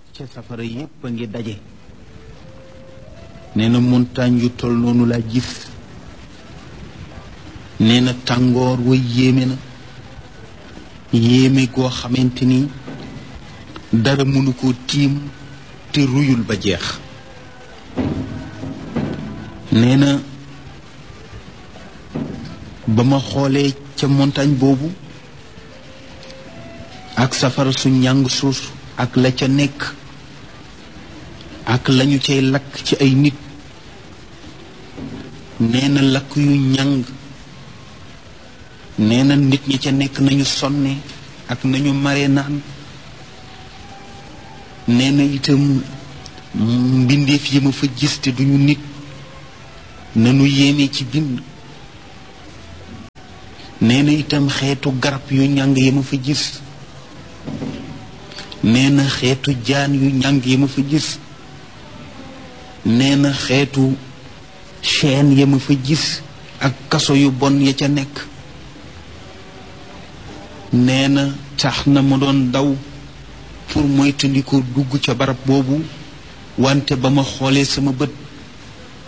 ca safara yépp a ngi daje nee na montagne yu tol noonu laa gis nee na tàngoor wa yéeme na yéeme goo xamante ni dara mënu ko tiim te ruyul ba jeex nee na ba ma xoolee ca montagne boobu ak safara su njàng suus ak la ca nekk ak lañu cay lakk ci ay nit nee na lakk yu njàng nee na nit ñi ca nekk nañu sonne ak nañu mare naan nee na itam mbindeef yi ma fa gis te duñu nit nanu yéeme ci bind nee na itam xeetu garab yu njàng yi ma fa gis nee na xeetu jaan yu njàng yi ma fa gis nee na xeetu chaîne ya ma fa gis ak kaso yu bon ya ca nekk nee na tax na ma doon daw pour moytandiku dugg ca barab boobu wante ba ma xoolee sama bët